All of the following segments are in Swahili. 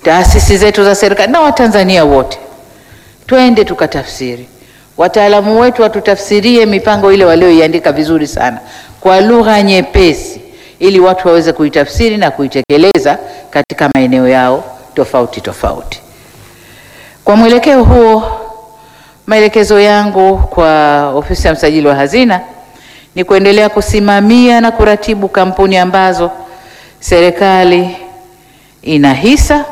taasisi zetu za serikali na Watanzania wote, twende tukatafsiri. Wataalamu wetu watutafsirie mipango ile walioiandika vizuri sana kwa lugha nyepesi, ili watu waweze kuitafsiri na kuitekeleza katika maeneo yao tofauti tofauti. Kwa mwelekeo huo, maelekezo yangu kwa ofisi ya msajili wa hazina ni kuendelea kusimamia na kuratibu kampuni ambazo serikali ina hisa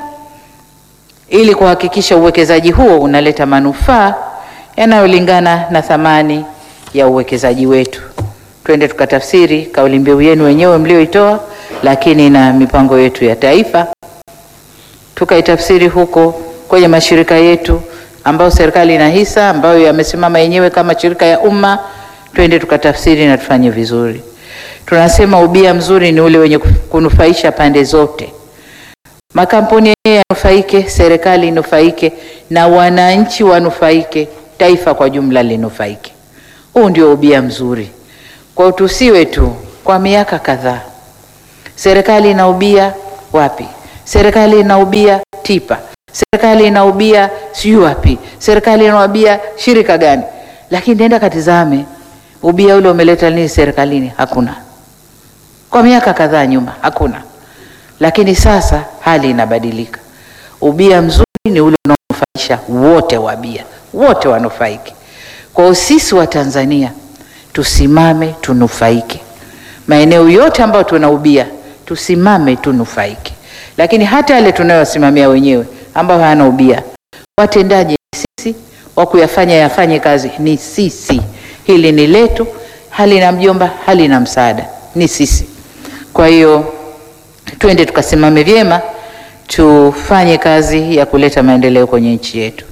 ili kuhakikisha uwekezaji huo unaleta manufaa yanayolingana na thamani ya uwekezaji wetu. Twende tukatafsiri kauli mbiu yenu wenyewe mlioitoa, lakini na mipango yetu ya taifa tukaitafsiri huko kwenye mashirika yetu ambayo serikali ina hisa, ambayo yamesimama yenyewe kama shirika ya umma. Twende tukatafsiri na tufanye vizuri. Tunasema ubia mzuri ni ule wenye kunufaisha pande zote, makampuni yenyewe yanufaike, serikali inufaike, na wananchi wanufaike, taifa kwa jumla linufaike. Huu ndio ubia mzuri. Kwa tusiwe tu kwa miaka kadhaa serikali inaubia wapi, serikali inaubia TIPA, serikali inaubia sijui wapi, serikali inaubia shirika gani, lakini nenda katizame ubia ule umeleta nini serikalini? Hakuna. Kwa miaka kadhaa nyuma hakuna, lakini sasa hali inabadilika. Ubia mzuri ni ule unaonufaisha wote, wabia wote wanufaike. Kwa hiyo sisi wa Tanzania tusimame tunufaike, maeneo yote ambayo tunaubia tusimame tunufaike, lakini hata yale tunayosimamia wenyewe ambayo hayana ubia, watendaji ni sisi, wa kuyafanya yafanye kazi ni sisi. Hili ni letu, halina mjomba, halina msaada, ni sisi. Kwa hiyo twende tukasimame vyema, tufanye kazi ya kuleta maendeleo kwenye nchi yetu.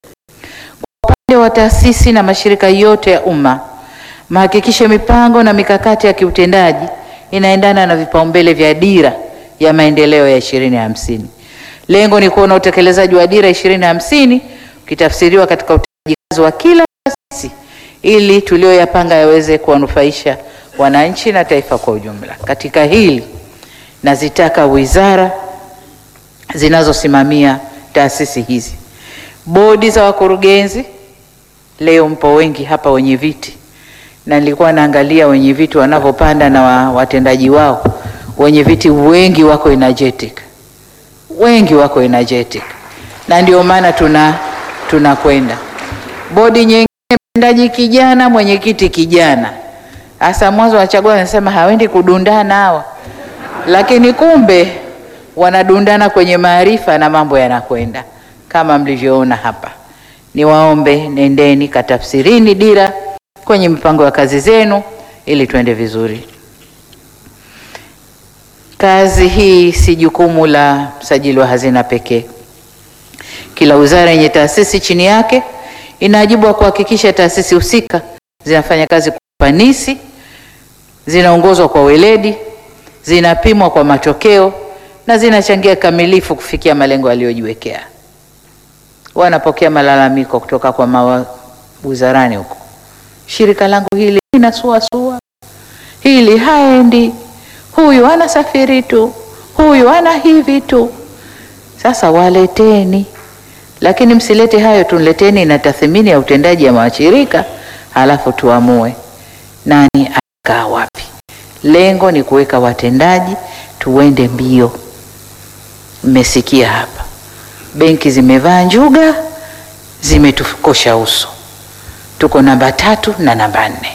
Kwa upande wa taasisi na mashirika yote ya umma, mahakikishe mipango na mikakati ya kiutendaji inaendana na vipaumbele vya dira ya maendeleo ya ishirini hamsini. Lengo ni kuona utekelezaji wa dira ishirini hamsini ukitafsiriwa katika utendaji kazi wa kila taasisi ili tulioyapanga yaweze kuwanufaisha wananchi na taifa kwa ujumla. Katika hili nazitaka wizara zinazosimamia taasisi hizi, bodi za wakurugenzi. Leo mpo wengi hapa wenye viti, na nilikuwa naangalia wenye viti wanavyopanda na wa, watendaji wao. Wenye viti wengi wako energetic, wengi wako energetic, na ndio maana tuna tunakwenda bodi nyingine mtendaji kijana, mwenyekiti kijana. Hasa mwanzo wachagua wanasema hawendi kudundana hawa, lakini kumbe wanadundana kwenye maarifa na mambo yanakwenda kama mlivyoona hapa. Niwaombe, nendeni katafsirini dira kwenye mipango ya kazi zenu ili tuende vizuri. Kazi hii si jukumu la msajili wa hazina pekee. Kila wizara yenye taasisi chini yake ina wajibu wa kuhakikisha taasisi husika zinafanya kazi kwa ufanisi, zinaongozwa kwa weledi, zinapimwa kwa matokeo na zinachangia kamilifu kufikia malengo yaliyojiwekea. Wanapokea malalamiko kutoka kwa mawizarani huko, shirika langu hili linasuasua, hili haendi, huyu anasafiri tu, huyu ana hivi tu. Sasa waleteni lakini msilete hayo, tuleteni na tathmini ya utendaji ya mashirika, halafu tuamue nani akaa wapi. Lengo ni kuweka watendaji, tuende mbio. Mmesikia hapa, benki zimevaa njuga, zimetukosha uso. Tuko namba tatu na namba nne.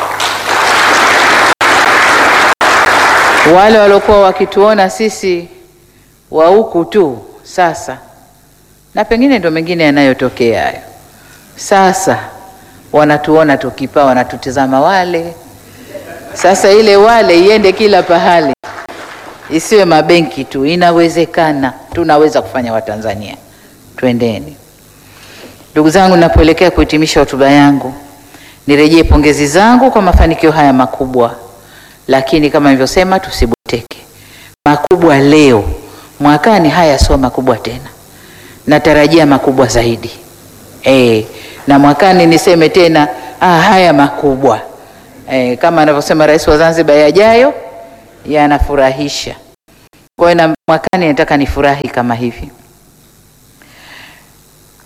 Wale waliokuwa wakituona sisi wa huku tu sasa na pengine ndo mengine yanayotokea hayo. Sasa wanatuona tukipaa, wanatutizama wale. Sasa ile wale iende kila pahali, isiwe mabenki tu. Inawezekana, tunaweza kufanya Watanzania. Twendeni ndugu zangu. Napoelekea kuhitimisha hotuba yangu, nirejee pongezi zangu kwa mafanikio haya makubwa, lakini kama nilivyosema, tusiboteke. Makubwa leo, mwakani haya sio makubwa tena natarajia makubwa zaidi e, na mwakani niseme tena ah, haya makubwa e, kama anavyosema Rais wa Zanzibar, yajayo yanafurahisha. Kwa hiyo na mwakani nataka nifurahi kama hivi.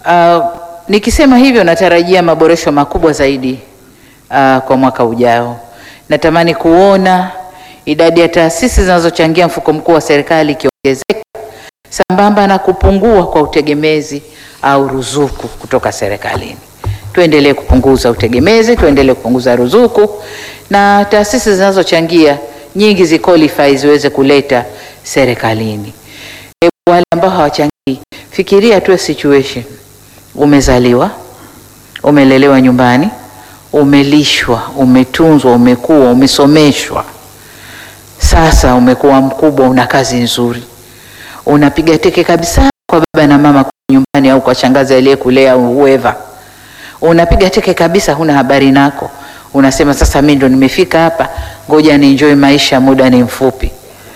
Uh, nikisema hivyo natarajia maboresho makubwa zaidi uh, kwa mwaka ujao. Natamani kuona idadi ya taasisi zinazochangia mfuko mkuu wa serikali ikiongezeka sambamba na kupungua kwa utegemezi au ruzuku kutoka serikalini. Tuendelee kupunguza utegemezi, tuendelee kupunguza ruzuku na taasisi zinazochangia nyingi ziqualify ziweze kuleta serikalini. E, wale ambao hawachangii, fikiria tu situation. Umezaliwa, umelelewa nyumbani, umelishwa, umetunzwa, umekuwa, umesomeshwa. Sasa umekuwa mkubwa, una kazi nzuri, unapiga teke kabisa kwa baba na mama nyumbani, au kwa shangazi aliyekulea au whoever. Unapiga teke kabisa, huna habari nako, unasema sasa mimi ndo nimefika hapa, ngoja ni enjoy maisha, muda ni mfupi.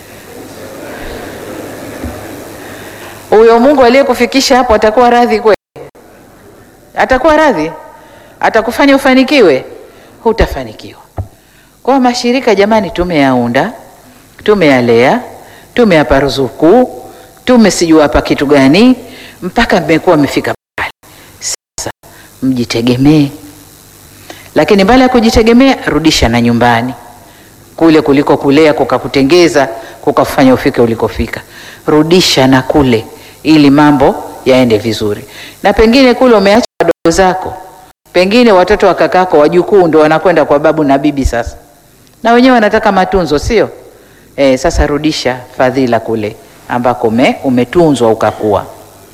Huyo Mungu aliyekufikisha hapo atakuwa radhi kweli? Atakuwa radhi? Atakufanya ufanikiwe? Hutafanikiwa. Kwa mashirika jamani, tumeyaunda, tumeyalea, tumeyapa ruzuku, tumesijua hapa kitu gani, mpaka mmekuwa mmefika pale. Sasa mjitegemee, lakini mbali ya kujitegemea, rudisha na nyumbani kule kuliko kulea kukakutengeza kukafanya ufike ulikofika, rudisha na kule ili mambo yaende vizuri. Na pengine kule umeacha wadogo zako, pengine watoto wa kakako, wajukuu ndo wanakwenda kwa babu na bibi sasa, na wenyewe wanataka matunzo, sio? E, sasa rudisha fadhila kule ambako ume, umetunzwa ukakuwa.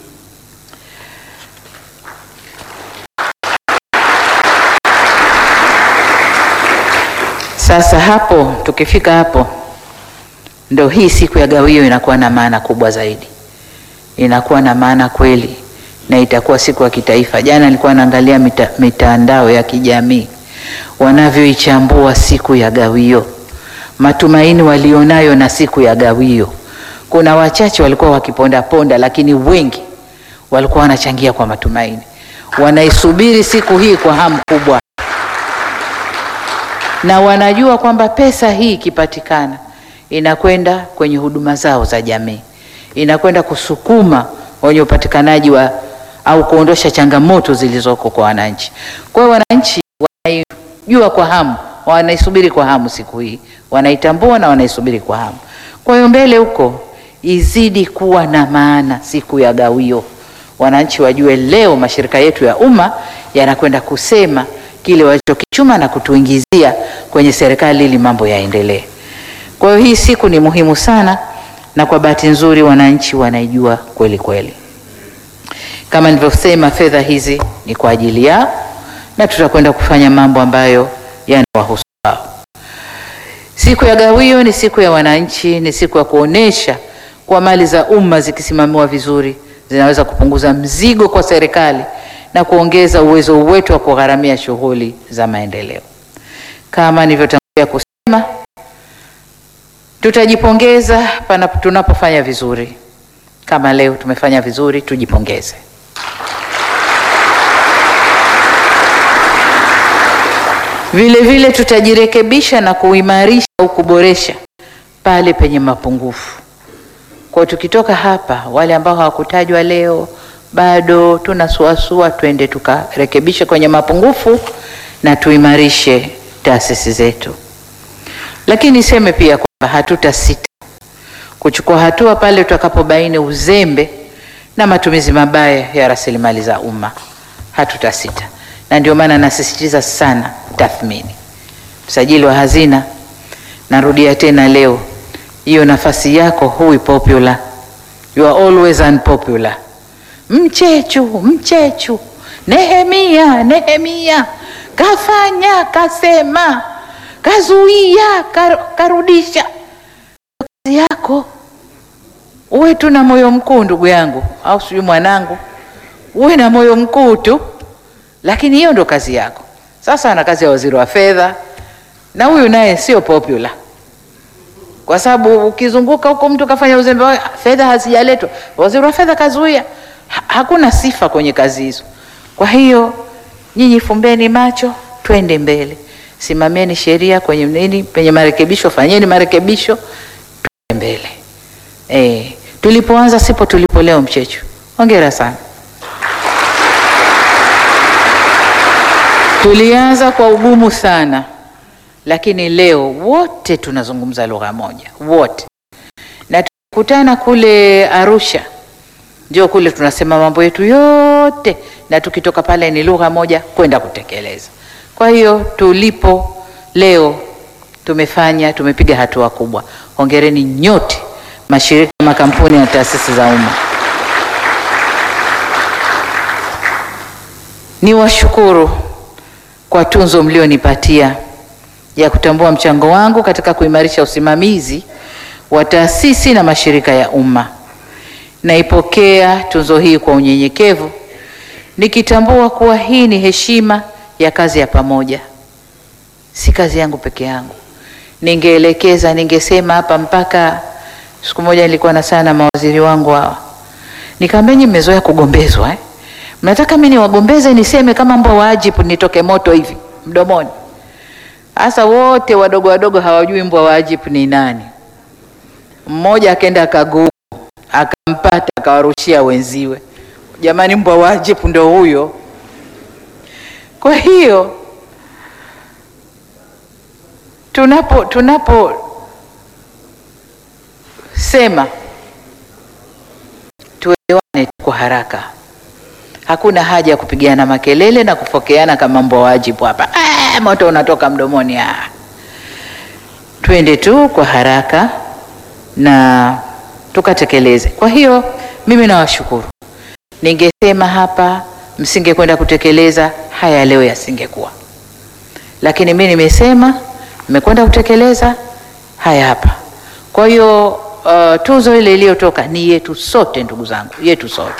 Sasa hapo tukifika hapo, ndo hii siku ya gawio inakuwa na maana kubwa zaidi, inakuwa na maana kweli, na itakuwa siku ya kitaifa. Jana nilikuwa naangalia mita, mitandao ya kijamii wanavyoichambua siku ya gawio, matumaini walionayo na siku ya gawio. Kuna wachache walikuwa wakiponda ponda, lakini wengi walikuwa wanachangia kwa matumaini, wanaisubiri siku hii kwa hamu kubwa na wanajua kwamba pesa hii ikipatikana inakwenda kwenye huduma zao za jamii, inakwenda kusukuma wenye upatikanaji wa au kuondosha changamoto zilizoko kwa wananchi. Kwa hiyo wananchi wanaijua kwa hamu, wanaisubiri kwa hamu siku hii, wanaitambua na wanaisubiri kwa hamu. Kwa hiyo mbele huko izidi kuwa na maana siku ya gawio, wananchi wajue leo mashirika yetu ya umma yanakwenda kusema kile walichokichuma na kutuingizia kwenye serikali ili mambo yaendelee. Kwa hiyo hii siku ni muhimu sana, na kwa bahati nzuri wananchi wanaijua kweli kweli. Kama nilivyosema, fedha hizi ni kwa ajili yao na tutakwenda kufanya mambo ambayo yanawahusu wao. Siku ya gawio ni siku ya wananchi, ni siku ya kuonesha kwa mali za umma zikisimamiwa vizuri zinaweza kupunguza mzigo kwa serikali na kuongeza uwezo wetu wa kugharamia shughuli za maendeleo. Kama nilivyotangulia kusema, tutajipongeza pana tunapofanya vizuri. Kama leo tumefanya vizuri, tujipongeze. Vile vile tutajirekebisha na kuimarisha au kuboresha pale penye mapungufu. Kwa tukitoka hapa, wale ambao hawakutajwa leo bado tunasuasua, twende tukarekebishe kwenye mapungufu na tuimarishe taasisi zetu. Lakini niseme pia kwamba hatutasita kuchukua hatua pale tutakapobaini uzembe na matumizi mabaya ya rasilimali za umma. Hatutasita, na ndio maana nasisitiza sana tathmini. Msajili wa hazina, narudia tena leo, hiyo nafasi yako hui popular, you are always unpopular. Mchechu, Mchechu, Nehemia, Nehemia kafanya, kasema, kazuia, kar, karudisha. Kazi yako uwe tu na moyo mkuu, ndugu yangu, au sijui mwanangu, uwe na moyo mkuu tu, lakini hiyo ndo kazi yako. Sasa ana kazi ya waziri wa fedha, na huyu naye sio popular kwa sababu ukizunguka huko mtu kafanya uzembe, fedha hazijaletwa, waziri wa fedha kazuia. Ha, hakuna sifa kwenye kazi hizo. Kwa hiyo nyinyi fumbeni macho, twende mbele, simamieni sheria kwenye nini, penye marekebisho fanyeni marekebisho, twende mbele. E, tulipoanza sipo tulipo leo. Mchechu, hongera sana. Tulianza kwa ugumu sana, lakini leo wote tunazungumza lugha moja, wote. Na tukikutana kule Arusha, ndio kule tunasema mambo yetu yote, na tukitoka pale ni lugha moja kwenda kutekeleza. Kwa hiyo tulipo leo tumefanya, tumepiga hatua kubwa. Hongereni nyote, mashirika, makampuni na taasisi za umma. Niwashukuru kwa tunzo mlionipatia ya kutambua mchango wangu katika kuimarisha usimamizi wa taasisi na mashirika ya umma. Naipokea tunzo hii kwa unyenyekevu, nikitambua kuwa hii ni heshima ya kazi ya pamoja, si kazi yangu peke yangu. Ningeelekeza, ningesema hapa mpaka siku moja nilikuwa na sana mawaziri wangu hawa, nikamwambia nyinyi mmezoea kugombezwa eh? Mnataka mimi niwagombeze niseme kama mbwa wa ajibu nitoke moto hivi mdomoni? Hasa wote wadogo wadogo hawajui mbwa wa ajibu ni nani. Mmoja akaenda akagugu akampata akawarushia wenziwe, jamani, mbwa wa ajibu ndo huyo. Kwa hiyo tunapo tunapo sema tuelewane kwa haraka Hakuna haja ya kupigana makelele na kufokeana kama mbwa wajibu hapa. Ah, moto unatoka mdomoni. Ah, twende tu kwa haraka na tukatekeleze. Kwa hiyo mimi nawashukuru. Ningesema hapa msingekwenda kutekeleza haya leo yasingekuwa, lakini mimi nimesema mmekwenda kutekeleza haya hapa. Kwa hiyo uh, tuzo ile iliyotoka ni yetu sote, ndugu zangu, yetu sote.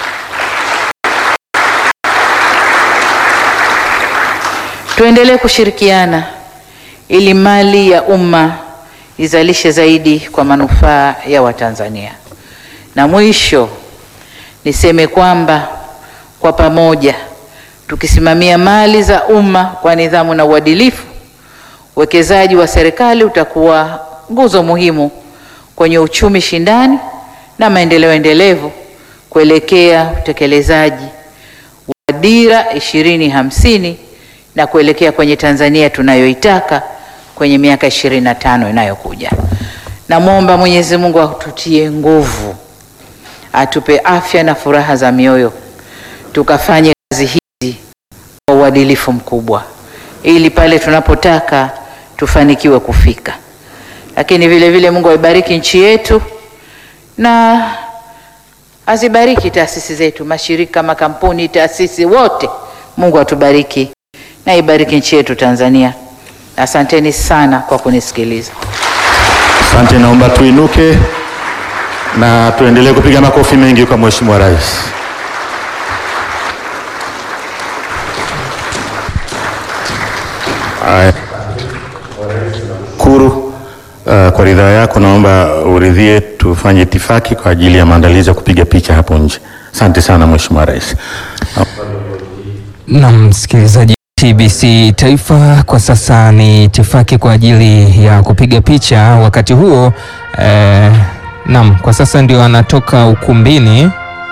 Tuendelee kushirikiana ili mali ya umma izalishe zaidi kwa manufaa ya Watanzania. Na mwisho niseme kwamba kwa pamoja tukisimamia mali za umma kwa nidhamu na uadilifu, uwekezaji wa serikali utakuwa nguzo muhimu kwenye uchumi shindani na maendeleo endelevu kuelekea utekelezaji wa Dira ishirini hamsini na kuelekea kwenye Tanzania tunayoitaka kwenye miaka ishirini na tano inayokuja. Namwomba Mwenyezi Mungu atutie nguvu, atupe afya na furaha za mioyo, tukafanye kazi hizi kwa uadilifu mkubwa, ili pale tunapotaka tufanikiwe kufika. Lakini vile vile Mungu aibariki nchi yetu na azibariki taasisi zetu, mashirika, makampuni, taasisi wote. Mungu atubariki na ibariki nchi yetu Tanzania. Asanteni sana kwa kunisikiliza. Asante, naomba tuinuke na tuendelee kupiga makofi mengi kwa Mheshimiwa Rais. Haya. Kuru, uh, kwa ridhaa yako naomba uridhie tufanye itifaki kwa ajili ya maandalizi ya kupiga picha hapo nje. Asante sana Mheshimiwa Rais. Na msikilizaji TBC Taifa, kwa sasa ni itifaki kwa ajili ya kupiga picha. Wakati huo eh, naam, kwa sasa ndio anatoka ukumbini.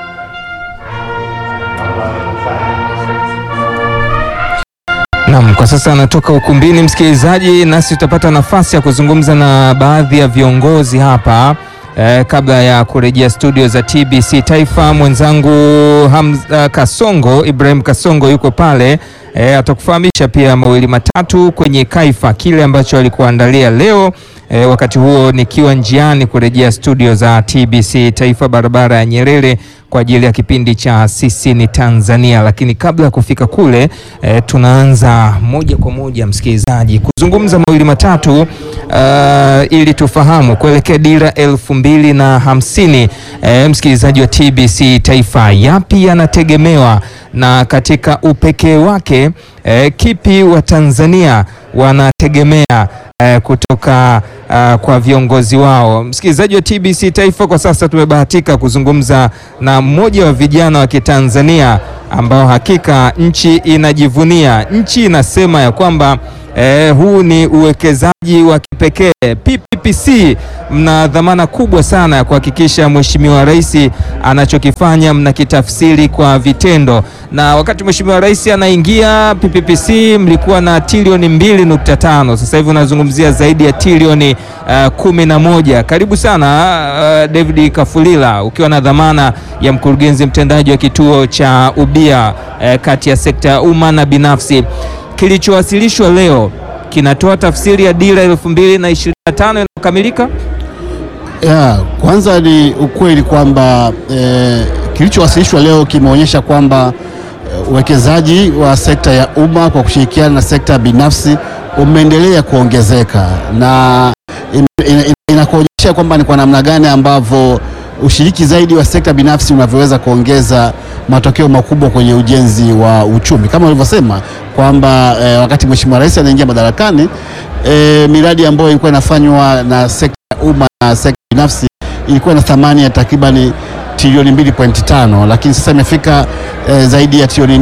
Naam, kwa sasa anatoka ukumbini msikilizaji, nasi tutapata nafasi ya kuzungumza na baadhi ya viongozi hapa eh, kabla ya kurejea studio za TBC Taifa. Mwenzangu Hamza Kasongo, Ibrahim Kasongo yuko pale eh, atakufahamisha pia mawili matatu kwenye Kaifa, kile ambacho alikuandalia leo. E, wakati huo nikiwa njiani kurejea studio za TBC Taifa barabara ya Nyerere kwa ajili ya kipindi cha Sisi ni Tanzania. Lakini kabla ya kufika kule e, tunaanza moja kwa moja msikilizaji kuzungumza mawili matatu uh, ili tufahamu kuelekea dira elfu mbili na hamsini. E, msikilizaji wa TBC Taifa, yapi yanategemewa na katika upekee wake e, kipi wa Tanzania wanategemea eh, kutoka uh, kwa viongozi wao. Msikilizaji wa TBC Taifa, kwa sasa tumebahatika kuzungumza na mmoja wa vijana wa Kitanzania ambao hakika nchi inajivunia, nchi inasema ya kwamba eh, huu ni uwekezaji wa kipekee PPPC, mna dhamana kubwa sana ya kuhakikisha Mheshimiwa Rais anachokifanya mnakitafsiri kwa vitendo. Na wakati Mheshimiwa Rais anaingia PPPC mlikuwa na trilioni 2.5, sasa hivi unazungumzia zaidi ya trilioni uh, kumi na moja. Karibu sana uh, David Kafulila ukiwa na dhamana ya mkurugenzi mtendaji wa kituo cha ubia uh, kati ya sekta ya umma na binafsi. Kilichowasilishwa leo kinatoa tafsiri ya dira elfu mbili na ishirini na tano inayokamilika. Ya, kwanza ni ukweli kwamba eh, kilichowasilishwa leo kimeonyesha kwamba eh, uwekezaji wa sekta ya umma kwa kushirikiana na sekta binafsi umeendelea kuongezeka na in- in- in- inakuonyesha kwamba ni kwa namna gani ambavyo ushiriki zaidi wa sekta binafsi unavyoweza kuongeza matokeo makubwa kwenye ujenzi wa uchumi kama ulivyosema kwamba eh, wakati Mheshimiwa Rais anaingia madarakani eh, miradi ambayo ilikuwa inafanywa na sekta ya umma na sekta binafsi ilikuwa na thamani ya takribani trilioni 2.5 lakini sasa imefika eh, zaidi ya trilioni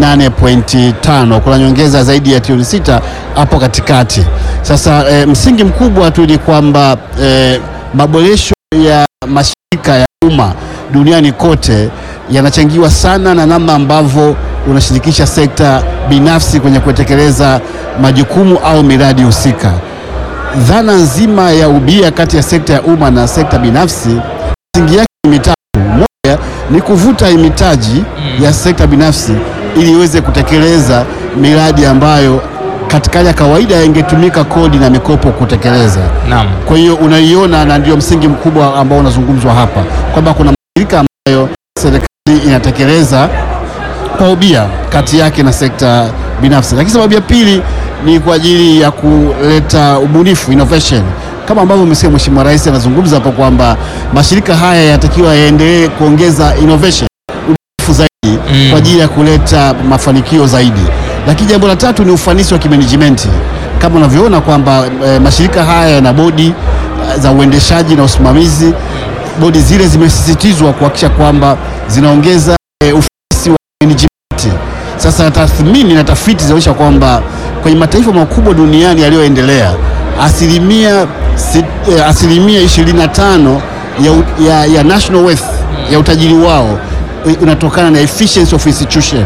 8.5. Kuna nyongeza zaidi ya trilioni sita hapo katikati. Sasa eh, msingi mkubwa tu ni kwamba eh, maboresho ya mashirika ya umma duniani kote yanachangiwa sana na namna ambavyo unashirikisha sekta binafsi kwenye kutekeleza majukumu au miradi husika. Dhana nzima ya ubia kati ya sekta ya umma na sekta binafsi msingi yake ni mitatu. Moja ni kuvuta mitaji ya sekta binafsi ili iweze kutekeleza miradi ambayo katika hali ya kawaida ingetumika kodi na mikopo kutekeleza. Naam. Kwa hiyo unaiona, na ndio msingi mkubwa ambao unazungumzwa hapa kwamba kuna mashirika ambayo serikali inatekeleza kwa ubia kati yake na sekta binafsi. Lakini sababu ya pili ni kwa ajili ya kuleta ubunifu innovation, kama ambavyo umesikia Mheshimiwa Rais anazungumza hapo kwamba mashirika haya yatakiwa yaendelee kuongeza innovation, ubunifu zaidi Mm. kwa ajili ya kuleta mafanikio zaidi. Lakini jambo la tatu ni ufanisi wa kimanagement, kama unavyoona kwamba eh, mashirika haya yana bodi eh, za uendeshaji na usimamizi. Bodi zile zimesisitizwa kuhakikisha kwamba zinaongeza eh, ufanisi wa management. Sasa tathmini na tafiti zinaonyesha kwamba kwenye mataifa makubwa duniani yaliyoendelea asilimia, sit- eh, asilimia 25 ya, u- ya, ya national wealth ya utajiri wao eh, unatokana na efficiency of institution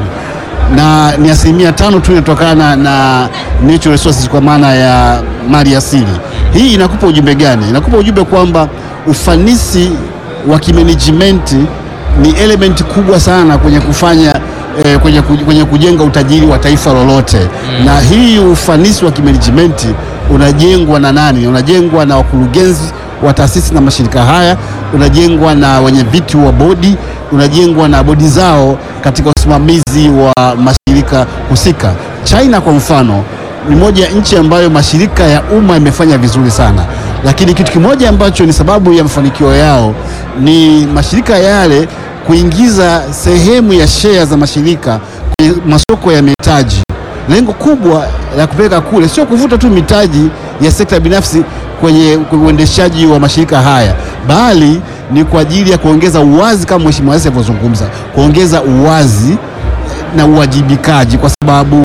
na ni asilimia tano tu inatokana na natural resources kwa maana ya mali asili. Hii inakupa ujumbe gani? Inakupa ujumbe kwamba ufanisi wa kimanagement ni element kubwa sana kwenye kufanya eh, kwenye, ku- kwenye kujenga utajiri wa taifa lolote na hii ufanisi wa kimanagement unajengwa na nani? Unajengwa na wakurugenzi wa taasisi na mashirika haya, unajengwa na wenye viti wa bodi, unajengwa na bodi zao katika usimamizi wa mashirika husika. China kwa mfano ni moja ya nchi ambayo mashirika ya umma yamefanya vizuri sana, lakini kitu kimoja ambacho ni sababu ya mafanikio yao ni mashirika yale kuingiza sehemu ya share za mashirika kwenye masoko ya mitaji. Lengo kubwa la kupeleka kule sio kuvuta tu mitaji ya sekta binafsi kwenye kwenye uendeshaji wa mashirika haya, bali ni kwa ajili ya kuongeza uwazi, kama Mheshimiwa Rais alivyozungumza, kuongeza uwazi na uwajibikaji, kwa sababu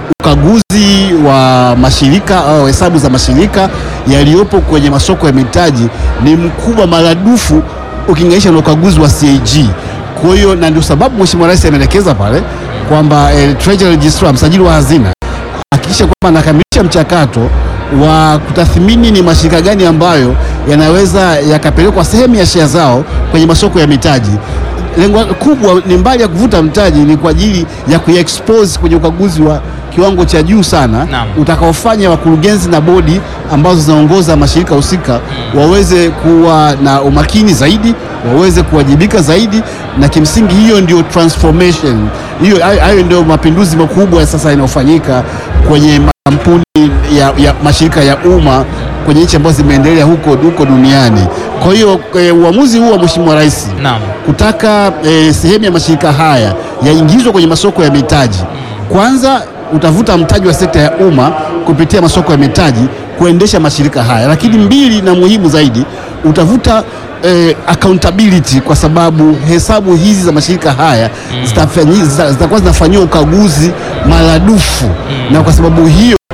ukaguzi wa mashirika au hesabu za mashirika yaliyopo kwenye masoko ya mitaji ni mkubwa maradufu ukilinganisha na ukaguzi wa CAG. Kwa hiyo na ndio sababu Mheshimiwa Rais ameelekeza pale kwamba eh, Treasury Registrar, msajili wa hazina hakikisha kwamba anakamilisha mchakato wa kutathmini ni mashirika gani ambayo yanaweza yakapelekwa sehemu ya share zao kwenye masoko ya mitaji. Lengo kubwa ni mbali ya kuvuta mtaji, ni kwa ajili ya kuexpose kwenye ukaguzi wa kiwango cha juu sana Naam. utakaofanya wakurugenzi na bodi ambazo zinaongoza mashirika husika waweze kuwa na umakini zaidi, waweze kuwajibika zaidi, na kimsingi hiyo ndio transformation hiyo, hayo hayo ndio mapinduzi makubwa ya sasa yanayofanyika kwenye makampuni ya, ya mashirika ya umma kwenye nchi ambazo zimeendelea huko, huko duniani. Kwa hiyo eh, uamuzi huu wa Mheshimiwa Rais Naam. kutaka eh, sehemu ya mashirika haya yaingizwe kwenye masoko ya mitaji. Kwanza utavuta mtaji wa sekta ya umma kupitia masoko ya mitaji kuendesha mashirika haya, lakini mbili na muhimu zaidi, utavuta eh, accountability kwa sababu hesabu hizi za mashirika haya zitafanyi- zita- zitakuwa zinafanyiwa ukaguzi maradufu, na kwa sababu hiyo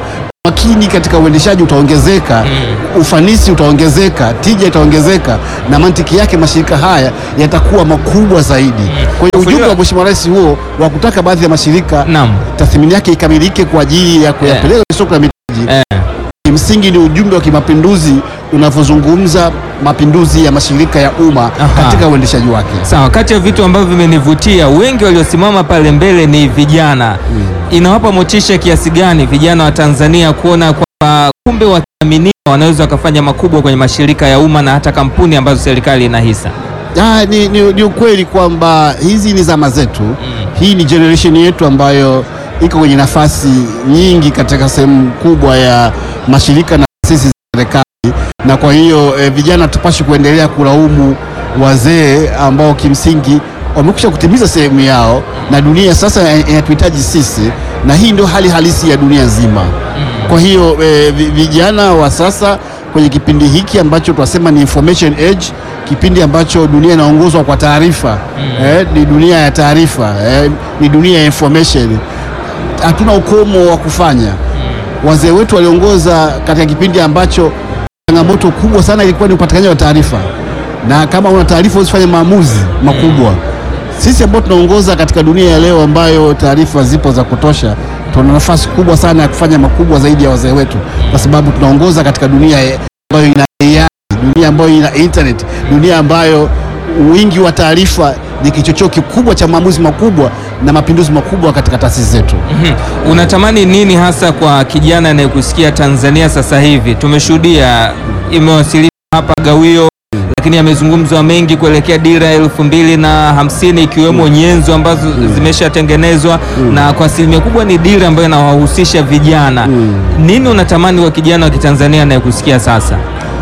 umakini katika uendeshaji utaongezeka, ufanisi utaongezeka, tija itaongezeka, na mantiki yake mashirika haya yatakuwa makubwa zaidi. Kwa hiyo ujumbe wa Mheshimiwa Rais huo wa kutaka baadhi ya mashirika Naam. tathmini yake ikamilike kwa ajili ya kuyapeleka kwenye soko la mitaji Eh. kimsingi ni ujumbe wa kimapinduzi unavyozungumza mapinduzi ya mashirika ya umma Aha. katika uendeshaji wake. Sawa, kati ya vitu ambavyo vimenivutia, wengi waliosimama pale mbele ni vijana. Inawapa motisha kiasi gani vijana wa Tanzania kuona kwamba kumbe wakiaminiwa wanaweza wakafanya makubwa kwenye mashirika ya umma na hata kampuni ambazo serikali ina hisa? Ah, ni, ni, ni ukweli kwamba hizi ni zama zetu. Hii ni generation yetu ambayo iko kwenye nafasi nyingi katika sehemu kubwa ya mashirika na taasisi za serikali, na kwa hiyo eh, vijana tupashi kuendelea kulaumu wazee ambao kimsingi wamekwisha kutimiza sehemu yao, na dunia sasa inatuhitaji sisi, na hii ndio hali halisi ya dunia nzima. Kwa hiyo eh, vi- vijana wa sasa kwenye kipindi hiki ambacho tunasema ni information age, kipindi ambacho dunia inaongozwa kwa taarifa eh, ni dunia ya taarifa eh, ni dunia ya information. Hatuna ukomo wa kufanya. Wazee wetu waliongoza katika kipindi ambacho changamoto kubwa sana ilikuwa ni upatikanaji wa taarifa, na kama una taarifa usifanye maamuzi makubwa. Sisi ambao tunaongoza katika dunia ya leo ambayo taarifa zipo za kutosha, tuna nafasi kubwa sana ya kufanya makubwa zaidi ya wazee wetu, kwa sababu tunaongoza katika dunia ya- ambayo ina AI, dunia ambayo ina internet, dunia ambayo wingi wa taarifa ni kichocheo kikubwa cha maamuzi makubwa na mapinduzi makubwa katika taasisi zetu. Mhm. Unatamani nini hasa kwa kijana anayekusikia Tanzania sasa hivi? Tumeshuhudia imewasilishwa hapa gawio, lakini yamezungumzwa mengi kuelekea dira ya elfu mbili na hamsini ikiwemo nyenzo ambazo zimeshatengenezwa na kwa asilimia kubwa ni dira ambayo inawahusisha vijana. Nini unatamani kwa kijana wa Kitanzania anayekusikia sasa?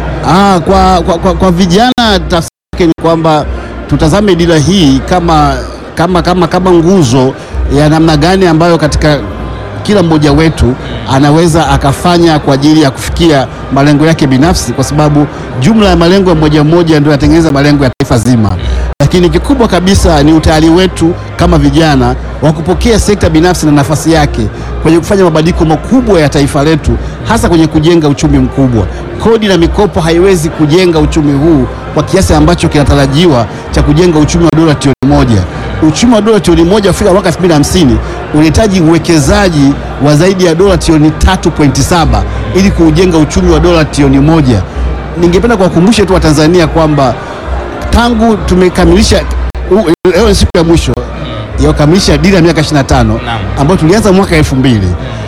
Ah, kwa, kwa, kwa, kwa vijana tafsiri yake ni kwamba tutazame dira hii kama, kama, kama, kama nguzo ya namna gani ambayo katika kila mmoja wetu anaweza akafanya kwa ajili ya kufikia malengo yake binafsi, kwa sababu jumla ya malengo ya mmoja mmoja ndio yatengeneza malengo ya taifa zima. Lakini kikubwa kabisa ni utayari wetu kama vijana wa kupokea sekta binafsi na nafasi yake kwenye kufanya mabadiliko makubwa ya taifa letu, hasa kwenye kujenga uchumi mkubwa. Kodi na mikopo haiwezi kujenga uchumi huu kwa kiasi ambacho kinatarajiwa cha kujenga uchumi wa dola trilioni moja. Uchumi wa dola trilioni moja kufika mwaka 2050 unahitaji uwekezaji wa zaidi ya dola trilioni 3.7 ili kuujenga uchumi wa dola trilioni moja. Ningependa kuwakumbusha tu Watanzania kwamba tangu tumekamilisha u- leo ni siku ya mwisho ya kukamilisha dira ya miaka 25 Naam. ambayo tulianza mwaka elfu mbili.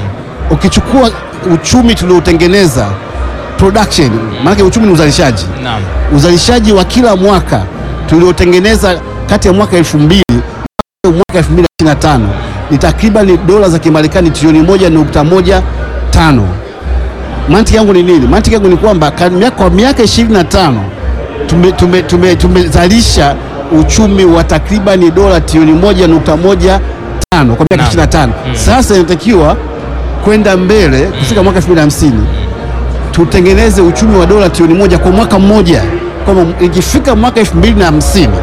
Ukichukua uchumi tuliotengeneza production, maanake uchumi ni uzalishaji Naam. uzalishaji wa kila mwaka tuliotengeneza kati ya mwaka 2000 na mwaka 2025 ni takriban dola za Kimarekani trilioni moja nukta moja tano. Mantiki yangu ni nini? Mantiki yangu ni kwamba ka- mia- kwa miaka 25 tume- tume- tume- tumezalisha uchumi wa takribani dola trilioni moja nukta moja tano kwa miaka Naam. 25. Sasa inatakiwa kwenda mbele kufika mwaka 2050 tutengeneze uchumi wa dola trilioni moja kwa mwaka mmoja, kwamba ikifika mwaka elfu mbili na hamsini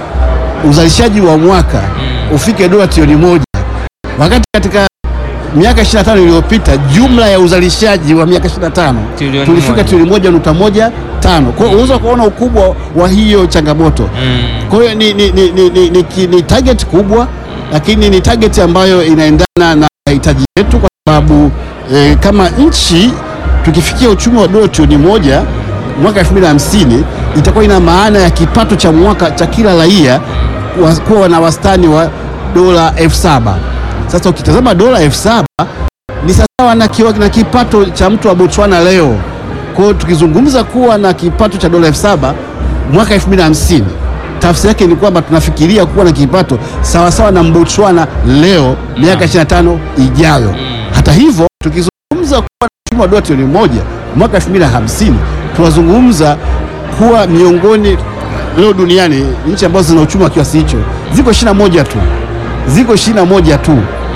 uzalishaji wa mwaka ufike dola trilioni moja wakati katika miaka 25 iliyopita jumla ya uzalishaji wa miaka 25 Trilioni tulifika moja. trilioni moja nukta moja tano. Kwa hiyo unaweza kuona ukubwa wa hiyo changamoto. Mm. Kwa hiyo ni, ni, ni, ni, ni, ni, ki- ni target kubwa, lakini ni target ambayo inaendana na mahitaji yetu, kwa sababu eh, kama nchi tukifikia uchumi wa dola trilioni moja mwaka 2050 itakuwa ina maana ya kipato cha mwaka cha kila raia wa- kuwa na wastani wa dola elfu saba. Sasa ukitazama dola elfu saba ni sawa na, kiwa- na kipato cha mtu wa Botswana leo. Kwa hiyo tukizungumza kuwa na kipato cha dola elfu saba mwaka 2050 tafsiri yake ni kwamba tunafikiria kuwa na kipato sawasawa na Botswana leo miaka 25 ijayo. Hata hivyo tukizungumza kuwa na uchumi wa dola trilioni moja mwaka 2050 tunazungumza kuwa miongoni leo duniani nchi ambazo zina uchumi wa kiasi hicho ziko 21 tu, ziko 21 tu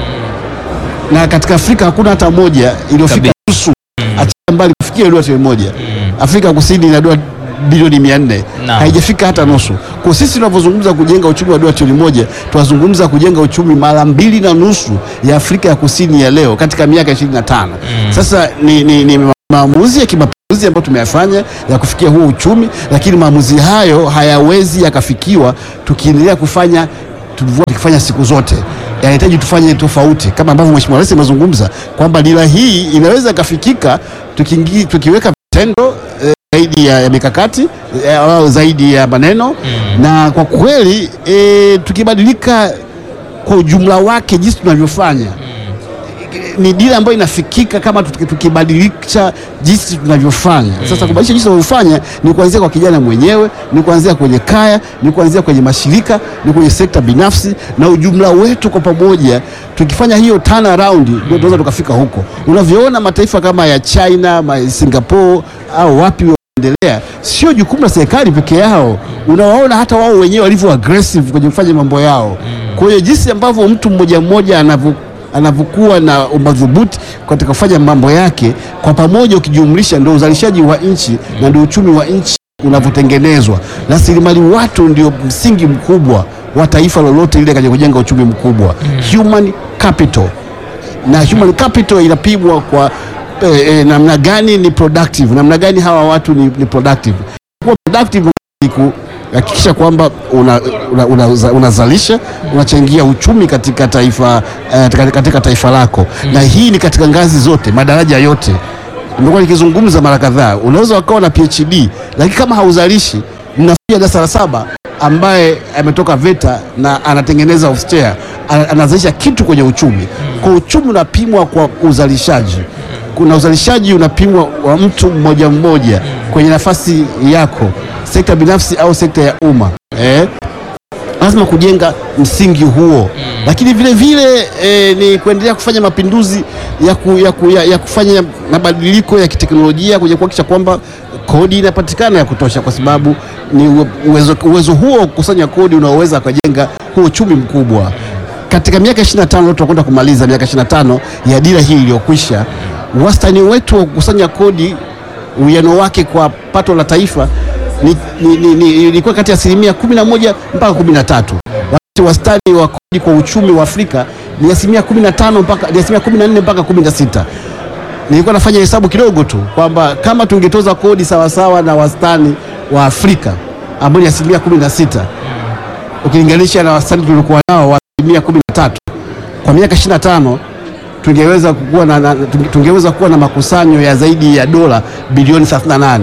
na katika Afrika hakuna hata moja iliyofika Kabisa. nusu, achana mbali kufikia dola trilioni moja. Afrika Kusini ina dola bilioni mia nne Naam. haijafika hata nusu. Kwa sisi tunavyozungumza kujenga uchumi wa dola trilioni moja tunazungumza kujenga uchumi mara mbili na nusu ya Afrika ya Kusini ya leo katika miaka 25. Sasa ni, ni, ni maamuzi ya kimapinduzi ambayo tumeyafanya ya kufikia huo uchumi, lakini maamuzi hayo hayawezi yakafikiwa tukiendelea kufanya tulivyokuwa tukifanya siku zote. Yanahitaji tufanye tofauti, kama ambavyo Mheshimiwa Rais amezungumza kwamba dira hii inaweza ikafikika tukiingi- tukiweka vitendo eh, zaidi ya, ya mikakati eh, au zaidi ya maneno na kwa kweli eh, tukibadilika kwa ujumla wake jinsi tunavyofanya ni dira ambayo inafikika kama tuki- tukibadilisha jinsi tunavyofanya. Sasa kubadilisha jinsi tunavyofanya ni kuanzia kwa kijana mwenyewe, ni kuanzia kwenye kaya, ni kuanzia kwenye mashirika, ni kwenye sekta binafsi na ujumla wetu kwa pamoja. Tukifanya hiyo turn around ndio tunaweza tukafika huko. Unavyoona mataifa kama ya China, ma Singapore au wapi endelea sio jukumu la serikali peke yao. Unawaona hata wao wenyewe walivyo aggressive kwenye kufanya mambo yao. Kwa hiyo jinsi ambavyo mtu mmoja mmoja anavyo anavyokuwa na umadhubuti katika kufanya mambo yake kwa pamoja, ukijumlisha ndio uzalishaji wa nchi na ndio uchumi wa nchi unavyotengenezwa. Rasilimali watu ndio msingi mkubwa wa taifa lolote lile katika kujenga uchumi mkubwa. Human capital na human capital inapimwa kwa eh, eh, namna gani ni productive, namna gani hawa watu ni, ni productive. Kuwa productive ni kuhakikisha kwamba unazalisha una, una, una unazalisha, unachangia uchumi katika taifa, eh, katika, katika taifa lako na hii ni katika ngazi zote, madaraja yote. Nimekuwa nikizungumza mara kadhaa, unaweza ukawa na PhD lakini kama hauzalishi, mnafikia darasa la saba ambaye ametoka VETA na anatengeneza ofstea anazalisha kitu kwenye uchumi. Kwa uchumi unapimwa kwa uzalishaji, kuna uzalishaji unapimwa wa mtu mmoja mmoja kwenye nafasi yako, sekta binafsi au sekta ya umma eh? lazima kujenga msingi huo lakini vile vile eh, ni kuendelea kufanya mapinduzi ya, ku, ya, ku, ya, ya kufanya mabadiliko ya kiteknolojia kwenye kuhakikisha kwamba kodi inapatikana ya kutosha, kwa sababu ni uwe- uwezo, uwezo huo wa kukusanya kodi unaoweza kujenga huo uchumi mkubwa. Katika miaka 25 leo tunakwenda kumaliza miaka 25 ya dira hii iliyokwisha, wastani wetu wa kukusanya kodi uwiano wake kwa pato la taifa ni, ni, ni, ni, ilikuwa kati ya asilimia 11 mpaka 13 wakati wastani wa kodi kwa uchumi wa Afrika ni asilimia 15 mpaka ni asilimia 14 mpaka 16. Nilikuwa nafanya hesabu kidogo tu kwamba kama tungetoza kodi sawasawa na wastani wa Afrika ambao ni asilimia 16 ukilinganisha na wastani tuliokuwa nao wa asilimia 13 kwa miaka 25 tungeweza kuwa na, na, tunge- tungeweza kuwa na makusanyo ya zaidi ya dola bilioni 38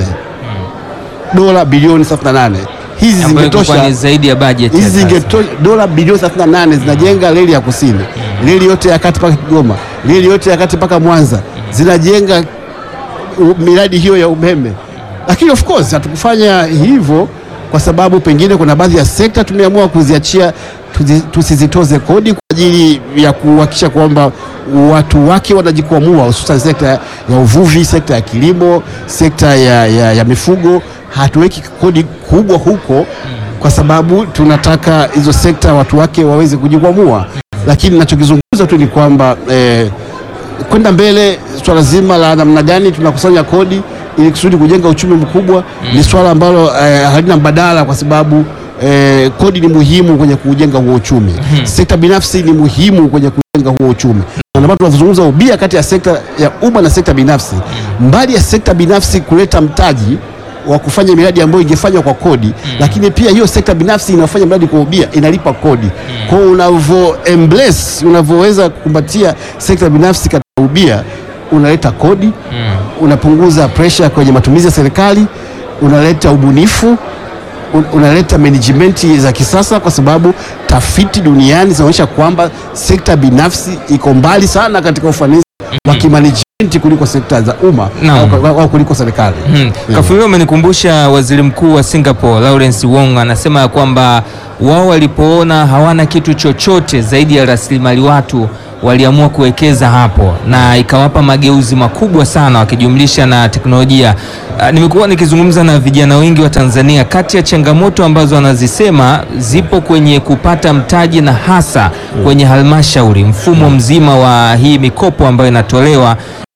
dola bilioni 38 hizi ambayo ilikuwa zingetosha ni zaidi ya bajeti ya hizi sasa. zingetosha dola bilioni 38 zinajenga reli ya kusini, reli yote ya kati mpaka Kigoma, reli yote ya kati mpaka Mwanza, zinajenga u- miradi hiyo ya umeme. Lakini of course hatukufanya hivyo kwa sababu pengine kuna baadhi ya sekta tumeamua kuziachia tuzi- tusizitoze kodi kwa ajili ya kuhakikisha kwamba watu wake wanajikwamua, hususan sekta ya uvuvi, sekta ya kilimo, sekta ya, ya, ya mifugo. Hatuweki kodi kubwa huko kwa sababu tunataka hizo sekta watu wake waweze kujikwamua, lakini nachokizungumza tu ni kwamba eh, kwenda mbele, swala zima la namna gani tunakusanya kodi ili kusudi kujenga uchumi mkubwa ni swala ambalo eh, halina mbadala kwa sababu eh, kodi ni muhimu kwenye kujenga huo uchumi. Sekta binafsi ni muhimu kwenye kujenga huo uchumi, na ndio maana tunazungumza ubia kati ya sekta ya umma na sekta binafsi. Mbali ya sekta binafsi kuleta mtaji wa kufanya miradi ambayo ingefanywa kwa kodi lakini pia hiyo sekta binafsi inafanya miradi kwa ubia inalipa kodi. Kwa hiyo unavyo embrace unavyoweza kukumbatia sekta binafsi katika ubia, unaleta kodi unapunguza pressure kwenye matumizi ya serikali, unaleta ubunifu un- unaleta management za kisasa, kwa sababu tafiti duniani zinaonyesha kwamba sekta binafsi iko mbali sana katika ufanisi wa kimanagement kuliko sekta za umma Naam. au, au kuliko serikali. Hmm. Kafulilo amenikumbusha waziri mkuu wa Singapore Lawrence Wong anasema ya kwamba wao walipoona hawana kitu chochote zaidi ya rasilimali watu waliamua kuwekeza hapo na ikawapa mageuzi makubwa sana wakijumlisha na teknolojia. Ah, Nimekuwa nikizungumza na vijana wengi wa Tanzania, kati ya changamoto ambazo wanazisema zipo kwenye kupata mtaji na hasa kwenye halmashauri, mfumo mzima wa hii mikopo ambayo inatolewa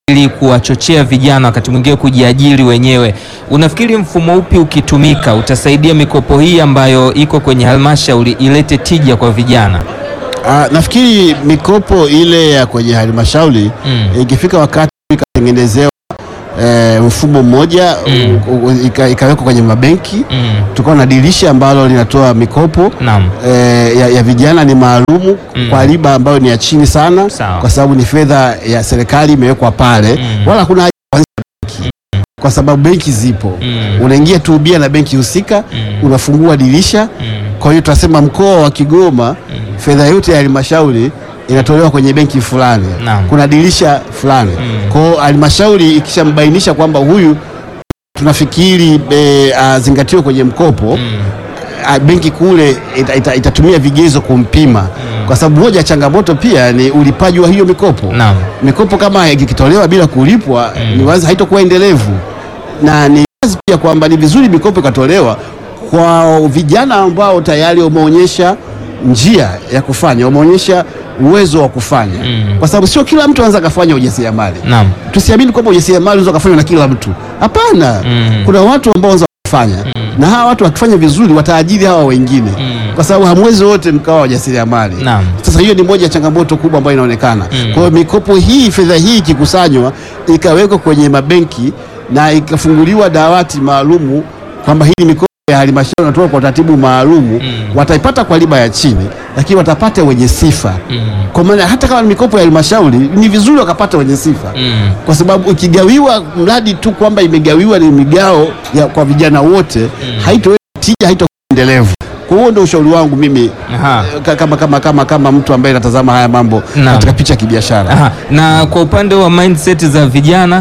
ili kuwachochea vijana wakati mwingine kujiajiri wenyewe. Unafikiri mfumo upi ukitumika utasaidia mikopo hii ambayo iko kwenye halmashauri ilete tija kwa vijana? Ah, nafikiri mikopo ile ya kwenye halmashauri Mm. ikifika wakati ikatengenezewa eh, mfumo mmoja Mm. u- u- ika- ikawekwa kwenye mabenki Mm. tukawa na dirisha ambalo linatoa mikopo Naam. eh, ya, ya vijana ni maalumu Mm. kwa riba ambayo ni ya chini sana Sawa. kwa sababu ni fedha ya serikali imewekwa pale Mm. wala hakuna haja ya kuanzisha benki kwa sababu benki zipo Mm. unaingia tu ubia na benki husika Mm. unafungua dirisha Mm. kwa hiyo tunasema mkoa wa Kigoma fedha yote ya halmashauri inatolewa kwenye benki fulani, Naam. kuna dirisha fulani. Mm. Kwa hiyo halmashauri ikishambainisha kwamba huyu tunafikiri e, azingatiwe kwenye mkopo Mm. a, benki kule ita, ita, itatumia vigezo kumpima, kwa sababu moja ya changamoto pia ni ulipaji wa hiyo mikopo. Naam. Mikopo kama ikitolewa bila kulipwa ni wazi haitakuwa endelevu, na ni wazi pia kwamba ni vizuri mikopo ikatolewa kwa vijana ambao tayari wameonyesha njia ya kufanya, wameonyesha uwezo wa kufanya Mm. kwa sababu sio kila mtu anaweza akafanya ujasiriamali. Naam. Tusiamini kwamba ujasiriamali unaweza kufanywa na kila mtu, hapana. Mm. Kuna watu ambao wanaweza kufanya na hawa watu wakifanya vizuri wataajiri hawa wengine kwa sababu hamwezi wote mkawa wajasiriamali. Naam. Sasa hiyo ni moja ya changamoto kubwa ambayo inaonekana. Mm. Kwa hiyo mikopo hii, fedha hii ikikusanywa ikawekwa kwenye mabenki na ikafunguliwa dawati maalumu kwamba hii ni mikopo ya halmashauri inatoka kwa utaratibu maalumu, wataipata kwa riba ya chini, lakini watapata wenye sifa. Kwa maana hata kama ni mikopo ya halmashauri ni vizuri wakapata wenye sifa Mm. kwa sababu ikigawiwa mradi tu kwamba imegawiwa ni migao ya kwa vijana wote haitoweza tija, haitoendelevu. Kwa hiyo ndio ushauri wangu mimi Aha. eh, ka- kama, kama, kama, kama mtu ambaye natazama haya mambo Naam. katika picha ya kibiashara. Aha. Na kwa upande wa mindset za vijana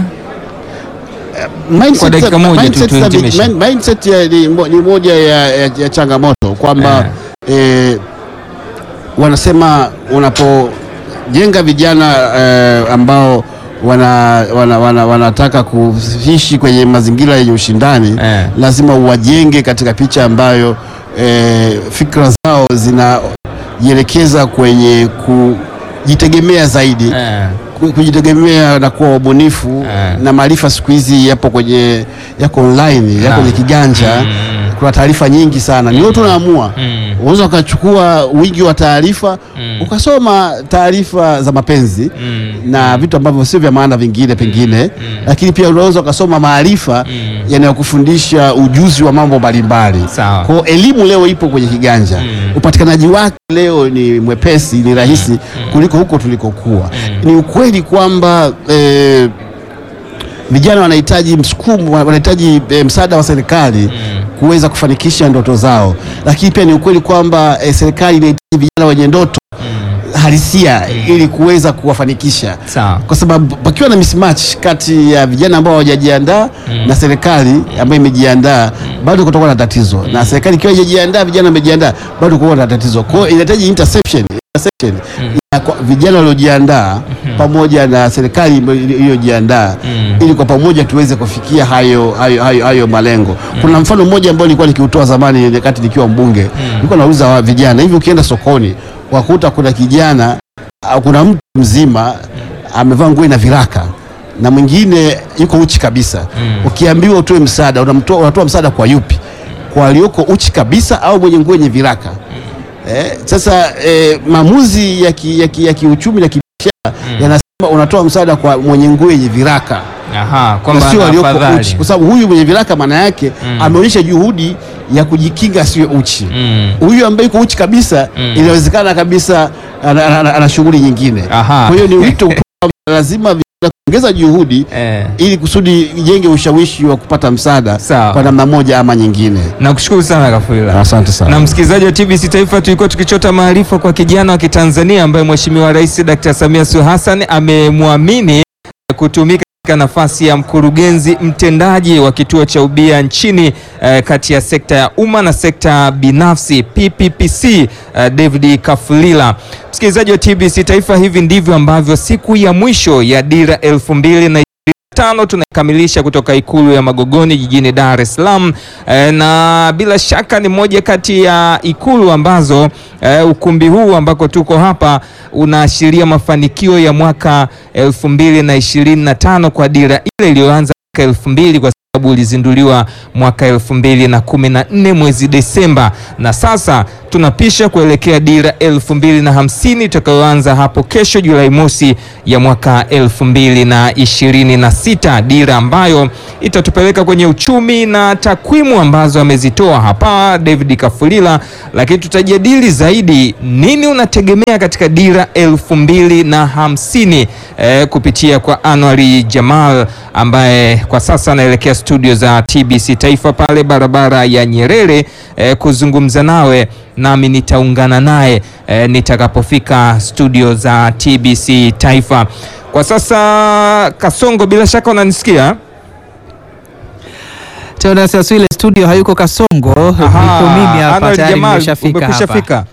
Mindset Kwa dakika za- moja tu mindset za- tuhitimishe. mind- mindset ya- ni, mo- ni moja ya, ya, ya changamoto kwamba eh, wanasema unapojenga vijana eh, ambao wana, wana, wana, wanataka kuishi kwenye mazingira yenye ushindani Eh. lazima uwajenge katika picha ambayo eh, fikra zao zinajielekeza kwenye kujitegemea zaidi eh, ku- kujitegemea na kuwa wabunifu Eh. na maarifa siku hizi yapo kwenye yako online yako Naam. kwenye kiganja Mm. kuna taarifa nyingi sana ni wewe tu unaamua Mm. unaweza ukachukua wingi wa taarifa Mm. ukasoma taarifa za mapenzi Mm. na vitu ambavyo sio vya maana vingine pengine lakini pia unaweza ukasoma maarifa Mm. yanayokufundisha ujuzi wa mambo mbalimbali Sawa. kwa hiyo elimu leo ipo kwenye kiganja Mm. upatikanaji wake leo ni mwepesi ni rahisi kuliko huko tulikokuwa ni ukweli kwamba eh, vijana wanahitaji msukumo wanahitaji eh, msaada wa serikali kuweza kufanikisha ndoto zao lakini pia ni ukweli kwamba eh, serikali inahitaji vijana wenye ndoto halisia ili kuweza kuwafanikisha Sawa. kwa sababu pakiwa na mismatch kati ya vijana ambao hawajajiandaa na serikali ambayo imejiandaa bado kutakuwa na tatizo, na serikali ikiwa haijajiandaa, vijana wamejiandaa, bado kutakuwa na tatizo. Kwa hiyo inahitaji interception interception ya kwa vijana waliojiandaa pamoja na serikali iliyo- iliyojiandaa Mm. ili kwa pamoja tuweze kufikia hayo, hayo, hayo, hayo malengo. Kuna mfano mmoja ambao nilikuwa nikiutoa zamani wakati nikiwa mbunge, nilikuwa nauliza wa vijana hivi, ukienda sokoni wakuta kuna kijana au kuna mtu mzima amevaa nguo ina viraka na mwingine yuko uchi kabisa. Ukiambiwa utoe msaada, unamtoa unatoa msaada kwa yupi? Kwa aliyoko uchi kabisa au mwenye nguo yenye viraka? Eh, sasa eh, maamuzi ya ki- ya ki- ya kiuchumi na kibiashara yanasema unatoa msaada kwa mwenye nguo yenye viraka Aha, na kwamba sio ana walioko afadhali. uchi, kwa sababu huyu mwenye viraka maana yake Mm. ameonyesha juhudi ya kujikinga asiwe uchi. Mm. Huyu ambaye yuko uchi kabisa Mm. inawezekana kabisa ana, ana, ana, ana shughuli nyingine. Aha. Kwa hiyo ni wito kwamba lazima vijana kuongeza juhudi Eh. ili kusudi ijenge ushawishi wa kupata msaada Sawa. kwa namna moja ama nyingine. Nakushukuru sana Kafwila. Asante sana. Na msikilizaji wa TBC Taifa, tulikuwa tukichota maarifa kwa kijana wa Kitanzania ambaye Mheshimiwa Rais Dr. Samia Suluhu Hassan amemwamini kutumika katika nafasi ya mkurugenzi mtendaji wa kituo cha ubia nchini eh, kati ya sekta ya umma na sekta binafsi PPPC eh, David Kafulila. Msikilizaji wa TBC Taifa, hivi ndivyo ambavyo siku ya mwisho ya dira elfu mbili na tano tunakamilisha kutoka Ikulu ya Magogoni jijini Dar es Salaam e, na bila shaka ni moja kati ya ikulu ambazo e, ukumbi huu ambako tuko hapa unaashiria mafanikio ya mwaka elfu mbili na ishirini na tano kwa dira ile iliyoanza mwaka elfu mbili kwa sababu ulizinduliwa mwaka elfu mbili na kumi na nne mwezi Desemba, na sasa tunapisha kuelekea dira elfu mbili na hamsini itakayoanza hapo kesho Julai mosi ya mwaka elfu mbili na ishirini na sita dira ambayo itatupeleka kwenye uchumi na takwimu ambazo amezitoa hapa David Kafulila, lakini tutajadili zaidi nini unategemea katika dira elfu mbili na hamsini eh, kupitia kwa Anwari Jamal ambaye kwa sasa anaelekea studio za TBC Taifa pale barabara ya Nyerere eh, kuzungumza nawe nami nitaungana naye eh, nitakapofika studio za TBC Taifa. Kwa sasa Kasongo, bila shaka unanisikia? Teodas Aswile studio hayuko Kasongo, niko mimi hapa Anwar tayari Jamal, nimeshafika umekwisha hapa. fika?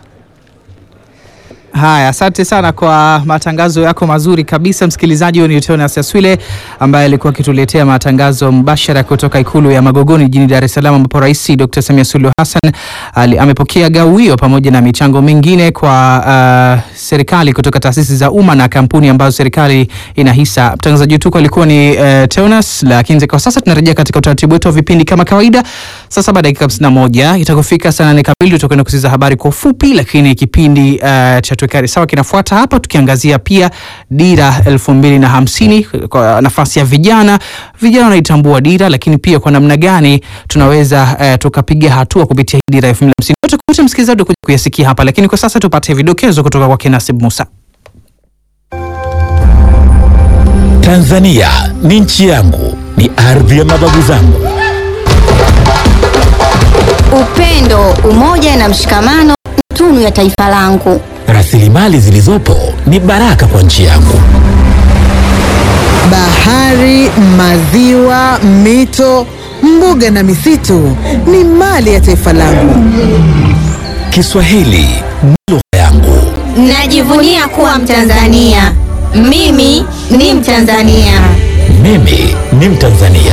Haya, asante sana kwa matangazo yako mazuri kabisa msikilizaji. Huyo ni Teonas Aswile ambaye alikuwa akituletea matangazo mbashara kutoka ikulu ya Magogoni jijini Dar es Salaam, ambapo Rais Dr. Samia Suluhu Hassan ali- amepokea gawio pamoja na michango mingine kwa uh, serikali kutoka taasisi za umma na kampuni ambazo serikali ina hisa. Mtangazaji wetu alikuwa ni uh, Teonas, lakini kwa sasa tunarejea katika utaratibu wetu wa vipindi kama kawaida. Saa saba dakika 51 itakofika saa nane kamili tutakwenda kusikiza habari kwa ufupi, lakini kipindi uh, cha tuwekane sawa kinafuata hapa, tukiangazia pia dira elfu mbili na hamsini kwa nafasi ya vijana. Vijana wanaitambua dira, lakini pia kwa namna gani tunaweza uh, tukapiga hatua kupitia hii dira elfu mbili na hamsini. Yote kote msikilizaji kuja kuyasikia hapa, lakini kwa sasa tupate vidokezo kutoka kwa Kinasib Musa. Tanzania ni nchi yangu, ni ardhi ya mababu zangu. Upendo, umoja na mshikamano ni tunu ya taifa langu. Rasilimali zilizopo ni baraka kwa nchi yangu. Bahari, maziwa, mito, mbuga na misitu ni mali ya taifa langu. Kiswahili ni lugha yangu. Najivunia kuwa Mtanzania. Mimi ni Mtanzania. Mimi ni Mtanzania.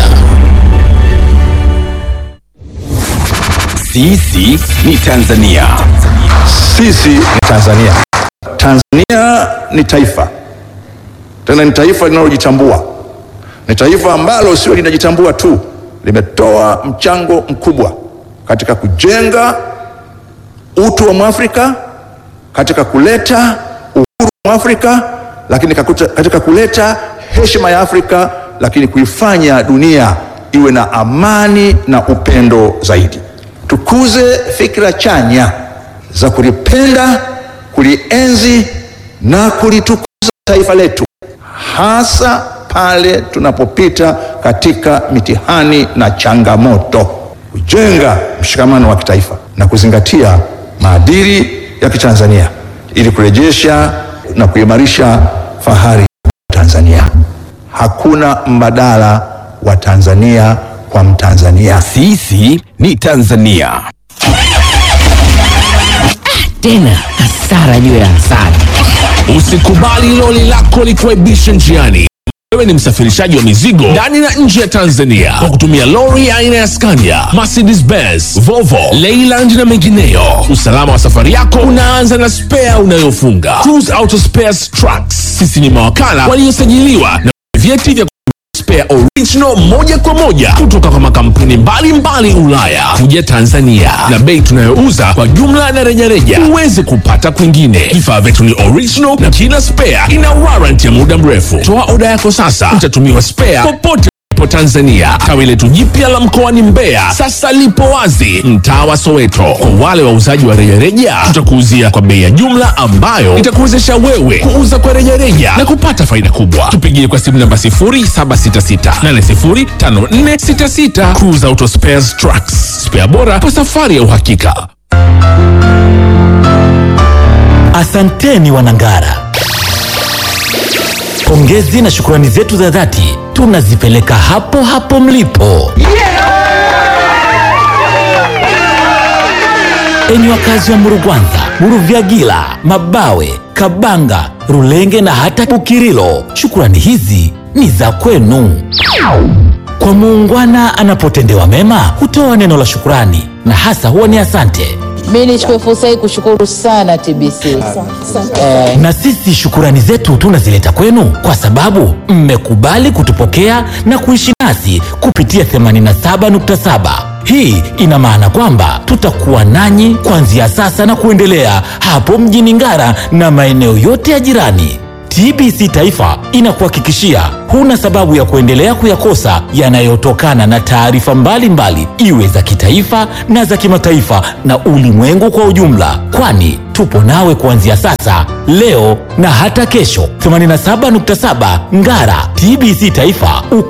Sisi ni Tanzania. Sisi ni Tanzania. Tanzania ni taifa, tena ni taifa linalojitambua. Ni taifa ambalo sio linajitambua tu, limetoa mchango mkubwa katika kujenga utu wa Mwafrika, katika kuleta uhuru wa Mwafrika, lakini kakuta- katika kuleta heshima ya Afrika, lakini kuifanya dunia iwe na amani na upendo zaidi. Tukuze fikra chanya za kulipenda, kulienzi na kulitukuza taifa letu, hasa pale tunapopita katika mitihani na changamoto, kujenga mshikamano wa kitaifa na kuzingatia maadili ya Kitanzania ili kurejesha na kuimarisha fahari ya Tanzania. Hakuna mbadala wa Tanzania kwa Mtanzania. Sisi ni Tanzania. tena hasara juu ya hasara. Usikubali loli lako likuaibishe njiani. Wewe ni msafirishaji wa mizigo ndani na nje ya Tanzania kwa kutumia lori aina ya Scania, Mercedes Benz, Volvo, Leyland na mengineyo. Usalama wa safari yako unaanza na spea unayofunga. Cruise Auto Spares Trucks. Sisi ni mawakala waliosajiliwa na vyeti vya spare original moja kwa moja kutoka kwa makampuni mbalimbali Ulaya kuja Tanzania, na bei tunayouza kwa jumla na rejareja huwezi kupata kwingine. Vifaa vyetu ni original na kila spare ina warranty ya muda mrefu. Toa oda yako sasa, utatumiwa spare popote po Tanzania. Tawi letu jipya la mkoani Mbeya sasa lipo wazi mtaa wa Soweto. Kwa wale wauzaji wa rejareja, tutakuuzia kwa bei ya jumla ambayo itakuwezesha wewe kuuza kwa rejareja na kupata faida kubwa. Tupigie kwa simu namba 0766805466. Cruise Auto Spares Trucks, spare bora kwa safari ya uhakika. Asanteni Wanangara, pongezi na shukrani zetu za dhati tunazipeleka hapo hapo mlipo. Enyi wakazi wa Murugwanza, Muruvyagila, Mabawe, Kabanga, Rulenge na hata Bukirilo, shukrani hizi ni za kwenu. Kwa muungwana anapotendewa mema hutoa neno la shukurani na hasa huwa ni asante. Mi nichukue fursa hii kushukuru sana TBC eh, Na sisi shukurani zetu tunazileta kwenu kwa sababu mmekubali kutupokea na kuishi nasi kupitia 87.7. Hii ina maana kwamba tutakuwa nanyi kuanzia sasa na kuendelea hapo mjini Ngara na maeneo yote ya jirani. TBC Taifa inakuhakikishia huna sababu ya kuendelea kuyakosa yanayotokana na taarifa mbalimbali, iwe za kitaifa na za kimataifa na ulimwengu kwa ujumla, kwani tupo nawe kuanzia sasa, leo na hata kesho. 87.7 Ngara, TBC Taifa.